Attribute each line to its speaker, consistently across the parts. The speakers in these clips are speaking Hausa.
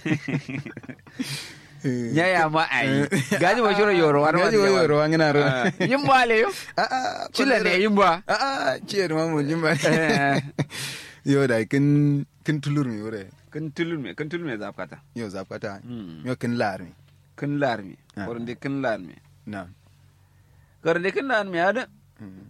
Speaker 1: nya ya ma ai gaji ba shiro yoro war
Speaker 2: gaji wa yoro wa ngina ro
Speaker 1: yin ba le yo
Speaker 2: a a
Speaker 1: chile ne yin ba
Speaker 2: a a ciyar ma mu jimba
Speaker 1: Eh.
Speaker 2: yo da kin kin tulur mi wure
Speaker 1: kan tulur me kan tulur me zafkata
Speaker 2: yo zapata
Speaker 1: Mm.
Speaker 2: yo kin lar mi
Speaker 1: kan lar me
Speaker 2: Ah.
Speaker 1: kornde kan lar me
Speaker 2: na
Speaker 1: kornde kan lar me ada
Speaker 2: Mm.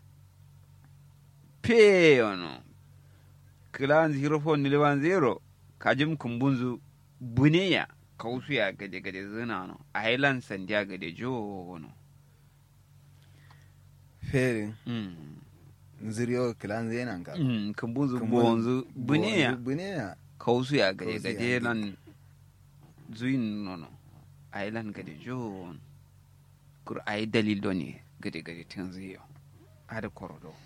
Speaker 1: pe ono kilan zero phone ni lewan zero kajim kumbunzu buneya kausu ya gade gade zina no island sandiya gade jo no
Speaker 2: fere
Speaker 1: mm
Speaker 2: ziriyo kilan zenan ka
Speaker 1: mm kumbunzu
Speaker 2: Kumbun-
Speaker 1: bonzu buneya
Speaker 2: buneya
Speaker 1: kausu ya gade
Speaker 2: Kausu ya
Speaker 1: gade
Speaker 2: gade.
Speaker 1: lan zuin no no island gade jo no. kur ay dalil do ni gade gade tin ziyo ada korodo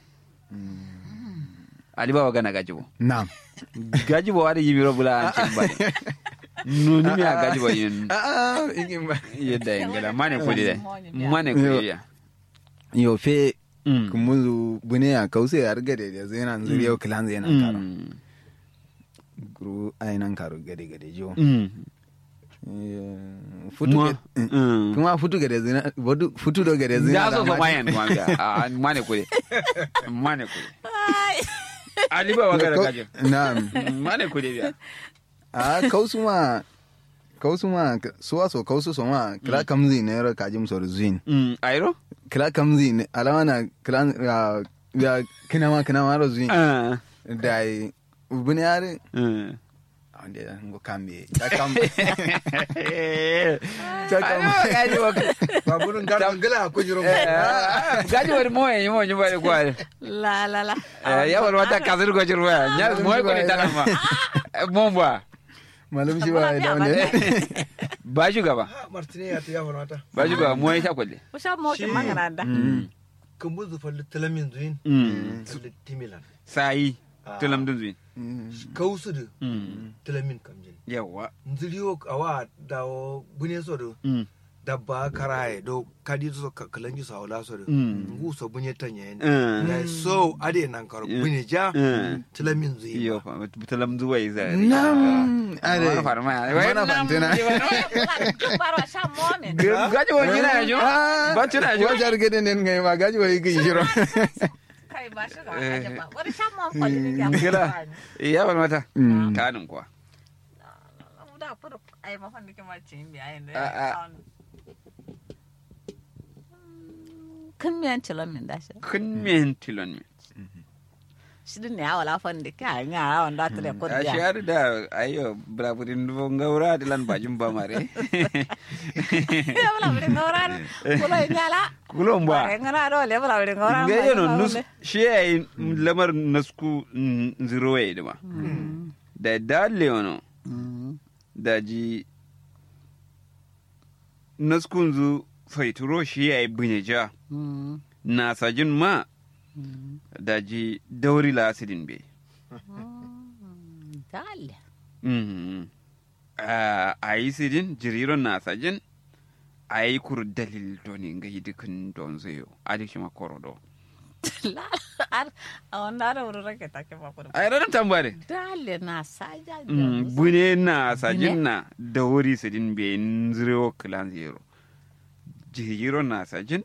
Speaker 1: ali baba gana gajibo
Speaker 2: na
Speaker 1: gajibo ada yimiro bula an cin bari nuni mi a gajibo yin
Speaker 2: a a igin ba
Speaker 1: yadda yin gala mane kudi dai mane kudi ya
Speaker 2: yo fe
Speaker 1: Mm.
Speaker 2: kumuzu buneya kause yar gade da zenan ziriyo kilan zenan karo
Speaker 1: Mm.
Speaker 2: guru ainan karo gade gade jo
Speaker 1: Mm.
Speaker 2: Eh, futu
Speaker 1: Mwa.
Speaker 2: ke- eh,
Speaker 1: Mm.
Speaker 2: kuma futu gade zina bodu futu do gade zina
Speaker 1: Ya so so
Speaker 2: da ma-
Speaker 1: mayan kuma ga a mane kudi mane kudi ali baba gana
Speaker 2: Ko-
Speaker 1: gajibo
Speaker 2: na'am
Speaker 1: mane kudi ya
Speaker 2: a kausu ma kausu ma suwa so kausu so ma kila kamzi ne ro kajim so zuin
Speaker 1: Mm. ayro
Speaker 2: kila kamzi ne alama na kila ya- ya kina ma kina ma ro zuin
Speaker 1: Ah.
Speaker 2: dai ubuni yare
Speaker 1: Mm.
Speaker 2: ande ngo kambe ta kambe ta
Speaker 1: Ayo,
Speaker 2: kambe
Speaker 1: gajibo
Speaker 3: baburin garan gala ko jiro
Speaker 1: gajibo ni moye ni moye ni moye kwale
Speaker 4: La la la.
Speaker 1: ya wal wata kazir ko jirwa nya moye ko ni tanama momba
Speaker 2: malam shi ba da wanda
Speaker 1: ba shugaba
Speaker 3: martine ya ta yawa mata
Speaker 1: ba shugaba moye sha kwalle
Speaker 4: Usha mo ki
Speaker 3: Shi-
Speaker 4: magana da.
Speaker 3: kan buzu falli talamin zuin
Speaker 1: Mm.
Speaker 3: falli timilan
Speaker 1: sayi
Speaker 3: Ah.
Speaker 1: tulam dun zuin
Speaker 3: kausu da
Speaker 1: Mm.
Speaker 3: talamin kamjin
Speaker 1: yawa
Speaker 3: nziriyo awa dawo bune so do
Speaker 1: Mm.
Speaker 3: dabba karaye do kadi so ka- kalangi so awla so do
Speaker 1: Mm.
Speaker 3: ngu so bunye tanye
Speaker 1: Mm.
Speaker 3: ya so ade nan karo bunye ja
Speaker 1: Mm.
Speaker 3: talamin zuin
Speaker 1: iyo fa tulam zuwai za
Speaker 2: nam
Speaker 1: are
Speaker 2: are
Speaker 1: farma
Speaker 2: Mana fantina.
Speaker 4: Baro sha mo me.
Speaker 1: gaji wa gina ya jo ba tuna jo
Speaker 2: wajar gede ne ngai ma gaji wai gi jiro
Speaker 4: Kai ba shi ga aje ba. Wani sha mo ko ni ya.
Speaker 1: gila iya wal mata
Speaker 2: Mm.
Speaker 1: kanin kuwa
Speaker 4: Da furu ai ma fa ndike ma cin bi ai ne.
Speaker 1: Ah, ah.
Speaker 4: Kun miyan tilon min da shi.
Speaker 1: kun men tilon mi
Speaker 4: Shi din ne ya wala fa ndike ai nga wanda ta da
Speaker 1: a
Speaker 4: kudi ya.
Speaker 1: shahar da ayo braburin dubo ngaura dilan bajin ba mare
Speaker 4: Ya wala bari ngoran. Kulo nyala.
Speaker 1: kulon ba
Speaker 4: Bare ngana do le wala bari ngoran.
Speaker 1: ga yano nus shi yayi lamar nasku zero ya idima da dalle wano da ji naskun zu faituro shi yayi bunyeja na sajin ma da ji dauri la asidin be
Speaker 4: Dale.
Speaker 1: Mhm. Ah, a yi sidin jiriron na sajin a yi kur dalil doni nga yi dukkan don zayo a duk shi makoro do
Speaker 4: La ar a wanda da wuri rake take ba kudu.
Speaker 1: a yi ranar tambare
Speaker 4: Dale na saja.
Speaker 1: Mm, bune na sajin na da wuri sidin be nzirewo kilan zero jiriron na sajin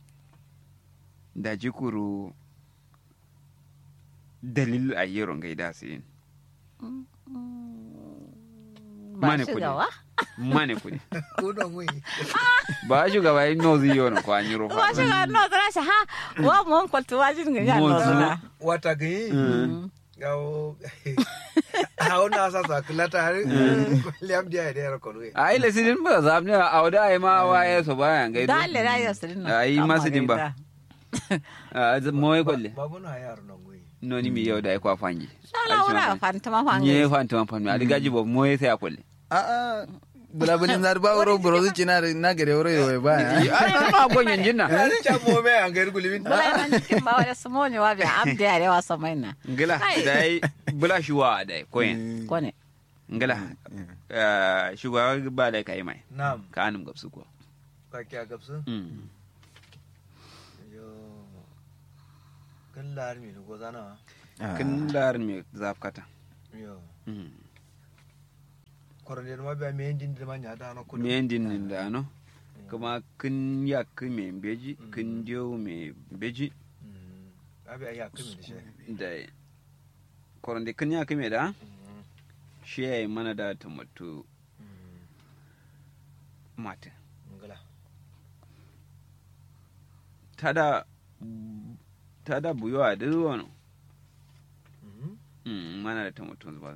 Speaker 1: da jikuru dalil a yero nga yi da sidin
Speaker 4: Ba
Speaker 1: Mane
Speaker 4: shi
Speaker 1: kudi.
Speaker 4: gawa.
Speaker 1: mane kudi
Speaker 3: ko don wi
Speaker 1: ba shugaba yi nozi yono ko an yi rufa
Speaker 4: Wa shi ga no zara shi ha wa mo ko tu wa jin ga no
Speaker 1: Mo zu.
Speaker 4: zara.
Speaker 3: wata gani gawo hawo na sa sa kulata har liam dia da ko wi
Speaker 1: a yi lasidin ba za mu a wada a yi ma waye su bayan gaido
Speaker 4: Dale da ya sirin
Speaker 1: a yi masu din ba a mawai kwalle
Speaker 3: babu na yaro nan wi
Speaker 1: noni mi yau da ya kwa fangi
Speaker 4: Dala wura fanta ma fa
Speaker 1: nye fanti man fanmi ali gaji bo mawai sai a kwalle
Speaker 2: a a bulabulin zar ba wuro buro zuci na na gare wuro yau ba ya
Speaker 1: a yi ma gonyen jinna
Speaker 3: cha mo me an ga gulibin
Speaker 4: Bala nan cikin ba wa su mo ne wa bi am da ya wa samai na.
Speaker 1: ngila da yi bula shi wa da yi koyen
Speaker 4: Ko ne.
Speaker 1: ngila shugaba ba da ka yi mai
Speaker 3: nam
Speaker 1: ka anum gabsu ko
Speaker 3: ka kya gabsu
Speaker 1: Mm.
Speaker 3: yo kan lar mi ko zana
Speaker 1: kin larin me zafkata
Speaker 3: yo
Speaker 1: Mm.
Speaker 3: korone ma biya me din da manya da no kudu
Speaker 1: me din nin da no kuma kin ya ki me beji kin dio me beji
Speaker 3: abi ya kimi da shi
Speaker 1: da koronde kin ya ki me da shi ya yi mana da tomato mata
Speaker 3: ngala
Speaker 1: tada tada buyo a duk wani
Speaker 3: Mhm.
Speaker 1: Mm, mana da tomato zuba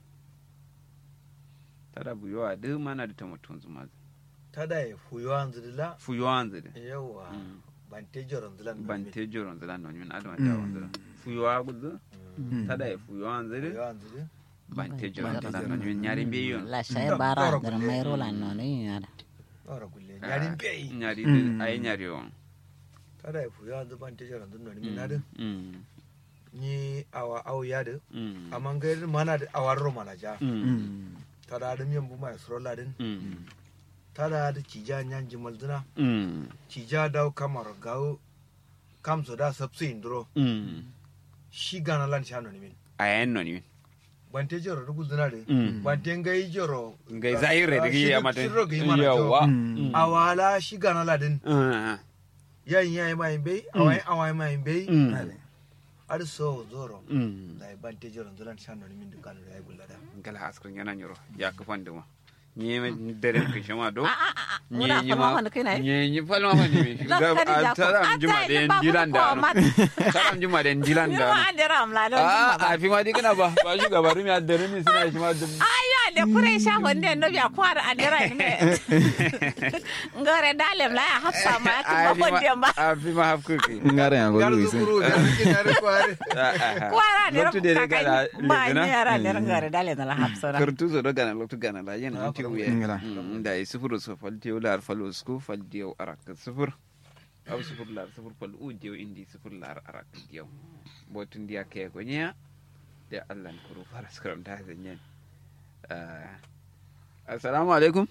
Speaker 1: tada buyo a duk mana da tomato zuba
Speaker 3: tada ya fuyo an zidila
Speaker 1: fuyo an zide
Speaker 3: yawa
Speaker 1: Mm.
Speaker 3: ban te joron zilan
Speaker 1: ban te joron zila no min adon da wanda fuyo a gudu tada ya fuyo an zide
Speaker 3: fuyo an zidila
Speaker 1: ban te joron zila no min nyari be yon
Speaker 4: la shay bara dar mai rola no ni yara
Speaker 3: ora gulle yarin bei
Speaker 1: nyari
Speaker 2: Mm.
Speaker 1: ay nyari on
Speaker 3: tada ya fuyo an ban te joron zilan ni na
Speaker 1: Mm,
Speaker 3: ni awa awu ya da
Speaker 1: mm,
Speaker 3: amma ga mana da awar ro mana ja
Speaker 1: mm,
Speaker 3: tada da miyan bu mai srola din
Speaker 1: mm,
Speaker 3: tada da cija nyan jimal dina
Speaker 1: mm,
Speaker 3: cija daw kamar gawo kam so da sabsu indro
Speaker 1: mm.
Speaker 3: shi gana lan shano ni min
Speaker 1: ayen no ni
Speaker 3: ban te joro rugul dina de
Speaker 1: Mm.
Speaker 3: ban te ngai joro
Speaker 1: ngai zahire da
Speaker 3: Shi
Speaker 1: ya
Speaker 3: duk
Speaker 1: mata
Speaker 3: shiro ga yi mana
Speaker 1: yawa
Speaker 2: Mm.
Speaker 1: Mm.
Speaker 3: awala shi gana ladin
Speaker 1: Ah,
Speaker 3: yayin yayi mai bai awai awai mai bai
Speaker 1: mm,
Speaker 3: ar so zoro
Speaker 1: mm.
Speaker 3: da ban te joro zulan shano ni min da kanu da ya gullada
Speaker 1: gala askrin yana nyoro ya ka fande ma nye me dere ke shama do
Speaker 4: a a a
Speaker 1: nye
Speaker 4: ura
Speaker 1: nye
Speaker 4: fa
Speaker 1: ma
Speaker 4: ma kai nai
Speaker 1: nye nye fal ma fande me
Speaker 4: La
Speaker 1: ga
Speaker 4: kari ja ko.
Speaker 1: taram
Speaker 4: Ah,
Speaker 1: juma
Speaker 4: tai
Speaker 1: de
Speaker 4: ni ba
Speaker 1: dilan
Speaker 4: ko
Speaker 1: da no
Speaker 4: mat.
Speaker 1: taram juma de dilan
Speaker 4: ni
Speaker 1: da
Speaker 4: ma
Speaker 1: no
Speaker 4: adira am la don
Speaker 1: a a fi ma digina ba ba shi gabaru mi adere mi suna shi ma dum
Speaker 4: ayo de kure sha wonde no biya kwar adira ni me ngare dalem la ya hafsa ma ya
Speaker 1: a
Speaker 4: kuma
Speaker 1: fi
Speaker 4: wonde
Speaker 1: ma
Speaker 4: ba
Speaker 1: a fi ma hafku ki
Speaker 2: ngare ya
Speaker 3: gar
Speaker 2: gozu
Speaker 3: zu
Speaker 2: ise
Speaker 3: kuru da ki na ri kware
Speaker 4: kwara ne
Speaker 1: loktu de gala
Speaker 4: ba ni
Speaker 1: legina
Speaker 4: yara ne ngare dalem la hafsa na
Speaker 1: kartu zo do gana loktu gana la yana anti wuya
Speaker 2: Ngala.
Speaker 1: Mm, da yi sufuru so fal diyo lar falo sku fal diyo arak sufur aw sufur lar sufur fal u diyo indi sufur lar arak diyo botun dia ke gonya da Allah kuru fara skram da zanyen Ah, assalamu alaikum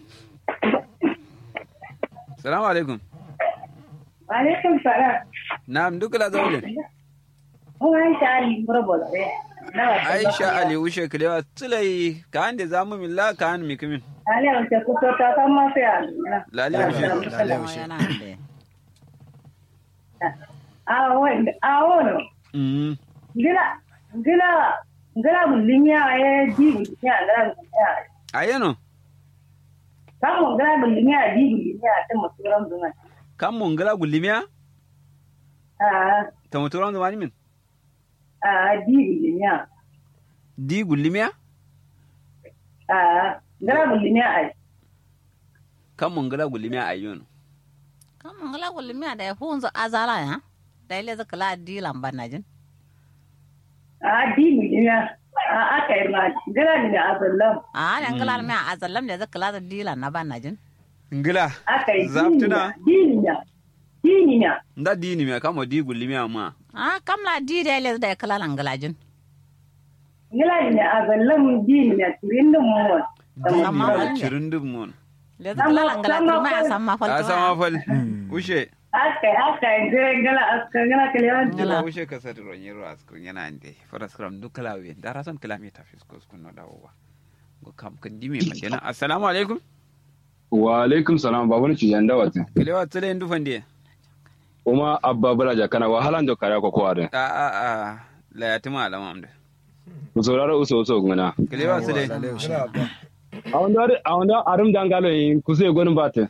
Speaker 1: assalamu alaikum
Speaker 5: Alaikum salam.
Speaker 1: na'am duk la zawle
Speaker 5: Mun Aisha Ali Murabol.
Speaker 1: aisha ali ushe kilewa tsulai ka ande zamu milla ka an mikimin
Speaker 5: Ali wace kuso ta san ma sai Ali.
Speaker 1: lale ushe
Speaker 2: Lale ushe.
Speaker 4: yana de
Speaker 5: A wani a wani.
Speaker 1: mm
Speaker 5: Gila gila gila bulinya ya ji bulinya gila bulinya.
Speaker 1: ayeno
Speaker 5: Kamu gila bulinya ji bulinya ta musuran zuma.
Speaker 1: kam mun gala gulimiya
Speaker 5: A
Speaker 1: ta muturan zamani min
Speaker 5: a ji bulinya.
Speaker 1: di gulimiya
Speaker 5: A gila bulinya ai.
Speaker 1: kam mun gala gulimiya ayyon
Speaker 4: kam ngala kulli mi da hunzo azala ya da ile zaka la dilan banajin
Speaker 5: A ji bulinya. A aka yi ma gila ne a zallam.
Speaker 4: a ne ngala mi azallam da zaka la dilan na banajin
Speaker 1: ngila
Speaker 5: Aka yi
Speaker 1: Zaftuna.
Speaker 5: diniya. Diniya.
Speaker 1: nda dini me kamo di gulimiya ma
Speaker 4: a kam la di da ile da kala ngalajin
Speaker 5: Gila ne a zallam diniya turin da mu.
Speaker 1: dini
Speaker 4: Amma
Speaker 1: me
Speaker 4: wani ne.
Speaker 1: cirin dum mon
Speaker 4: le zaka la ngalajin ma ya san ma
Speaker 1: a
Speaker 4: falto
Speaker 1: sama fal ushe
Speaker 5: Aka yi aka yi gila aka gila kalewan
Speaker 1: dila ushe ka sati ro nyero askun yana ande fara skram du kala we dara son kala mi ta fisko skun no dawowa go kam kan dimi ma dena assalamu alaikum
Speaker 6: wa alaikum salam babu ni cijan da wata
Speaker 1: kilewa tsale ndu fande
Speaker 6: kuma abba balaja kana wahalan da kare ko kware
Speaker 1: a a a la yatima alama amde
Speaker 6: ku saurara uso uso guna
Speaker 1: kilewa tsale
Speaker 2: lale ushe
Speaker 3: gila ba
Speaker 6: a wanda a wanda arum dangalo yin ku sai gonin bata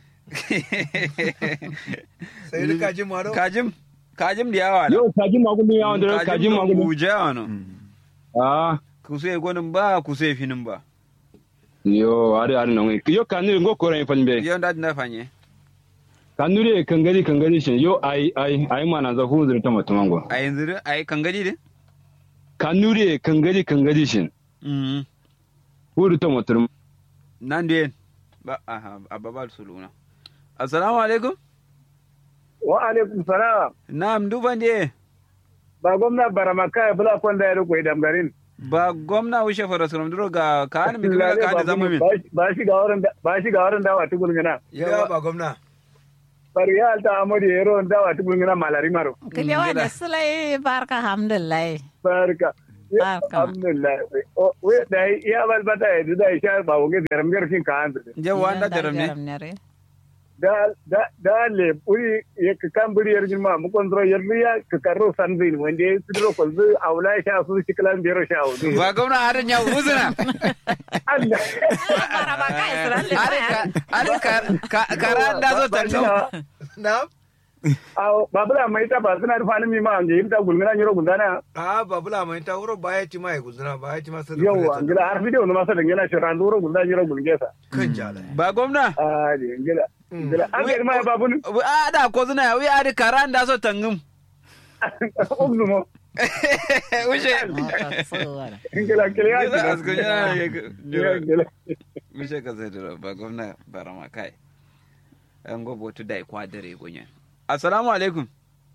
Speaker 3: sai da kaji maro
Speaker 1: kajim kajim da yawa la
Speaker 6: yau kaji magulun ya wanda kaji magulun
Speaker 1: buja wano
Speaker 6: ah
Speaker 1: kuse gonin ba kuse finin ba
Speaker 6: yo ari ari nan yo kanuri ngo ko ran falbe
Speaker 1: yau da na fanye
Speaker 6: kanuri kangari kangari shin yo ai ai ai mana za hu zurta mutumango
Speaker 1: a yanzu dai a yi kangadi ne
Speaker 6: kanuri kangari kangari shin
Speaker 1: Mm.
Speaker 6: hu zurta mutum
Speaker 1: nan da yin ba a a babal suluna assalamu alaikum
Speaker 7: wa alaikum salam
Speaker 1: na'am duban da
Speaker 7: ba gwamna baramaka ya bula kwanda ya riko idan garin
Speaker 1: ba gwamna wuce fara suram duro ga ka hannu mai kuma ka hannu zama min
Speaker 7: ba shi ga wurin da- ba shi ga wurin dawa tukul ngana
Speaker 3: gila ba gwamna
Speaker 7: bari ya alta amodi ya ron dawa tukul ngana malari maro
Speaker 4: kile wa da sulai barka alhamdulillah
Speaker 7: barka
Speaker 4: Ah, kama.
Speaker 7: alhamdulillah O- we da ya balbata ya da sha ba wuge da ramgar kin ka hanzu
Speaker 1: je wanda
Speaker 4: Da
Speaker 1: daram ne
Speaker 4: jaram ne re.
Speaker 7: da da da le puri ya ka kan buri yar jima mu kon dro yar ya ka karo san zin wanda ya sidro ko zu aula sha su shiklan biyar sha wudu
Speaker 1: ba gwamna harin ya uzuna
Speaker 7: Allah
Speaker 4: Bara ba kai siran le.
Speaker 1: are ka are ka ka- kara da zo tanno
Speaker 3: na
Speaker 7: aw babula mai ta ba suna da fani mi ma anje yimta gulmina nyoro gundana
Speaker 3: a babula mai ta wuro baya ci mai guzuna baya ci masa da
Speaker 7: yawa ngila har video no masa da ngila shi ran duro gundana nyoro gulgesa
Speaker 3: kan jala
Speaker 1: ba gwamna
Speaker 7: ah di ngila ngila an ga ma babun
Speaker 1: a da ko zuna ya wi are kara da zo tangum
Speaker 7: umnu mo
Speaker 1: ushe
Speaker 4: Mota tsohuwar.
Speaker 7: ngila ngila ya
Speaker 1: Gila askun yana
Speaker 7: ngila ngila
Speaker 1: Mishe ka sai da ba gwamna barama kai. An gobo tu dai kwa dare gonyen. Assalamu alaikum.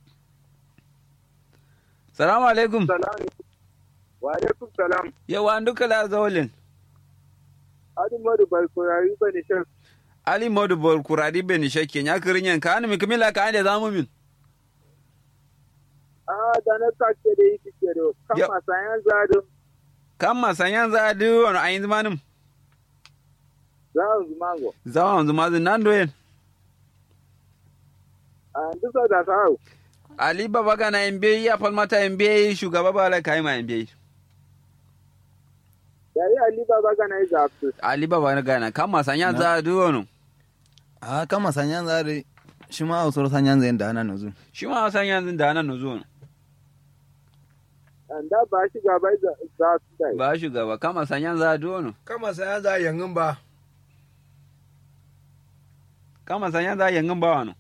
Speaker 1: Assalamu alaikum.
Speaker 7: salam wa alaikum salam
Speaker 1: Yawa an duka la zawalin.
Speaker 7: adu modu balkoyari bane shan
Speaker 1: Ali Modu bol kuradi ben shakke nya kirin yan ka mi kimila ka ande zamu min.
Speaker 7: ah da na sake da yi kike do
Speaker 1: Yep.
Speaker 7: kama sayan zadu
Speaker 1: Kan ma sanyan za du wani ayin zamanin.
Speaker 7: za su mango
Speaker 1: Zawa wanzu mazin nan doyen.
Speaker 7: ah duka da sawo
Speaker 1: Ali baba gana MBA ya falmata MBA shugaba ba la kai ma MBA.
Speaker 7: yari ali baba ga na yi zafi
Speaker 1: Ali baba gana kan ma sanyan za du wani.
Speaker 2: a kama sanyan zare shi ma a usur sanyan zai da ana nuzu
Speaker 1: Shi ma sanyan da nan zuwa.
Speaker 7: da ba shi gaba za su dai
Speaker 1: Ba shugaba kan ma sanyan za du wani.
Speaker 3: kama saya za yangin ba
Speaker 1: kama sanya za yangin ba wani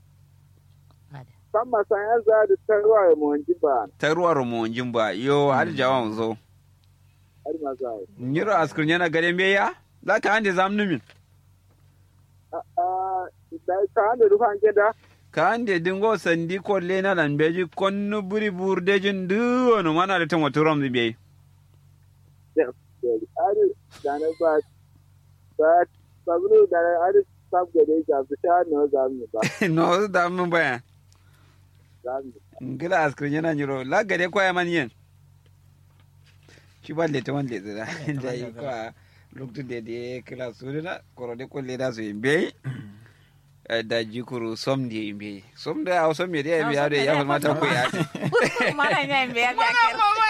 Speaker 7: kama sayan zadu tarwa ya monji ba
Speaker 1: ta ruwa rumunjin ba yo har jawan zo
Speaker 7: har ma za
Speaker 1: nyiro askur yana gare me ya za ka ande zamnu min
Speaker 7: ah da ka da rufan gida
Speaker 1: ka ande dingo sandi kolle na lan beji konnu buri burdejin duwono mana da tan wato ram be
Speaker 7: ari da na ba ba sabulu da na ari sab ga dai ga su sha no za mu ba
Speaker 1: no da mun baya
Speaker 7: za mu
Speaker 1: ngila askur yana nyiro la gare kwaya man yen shi ba le ta wan le zira da yi kwa loktu de de kila surina koro de kolle da su be da jikuru som de yimbe som da a som me de ya ya ya mata ko ya
Speaker 4: Mana nya mbe ya biya ker.
Speaker 1: mama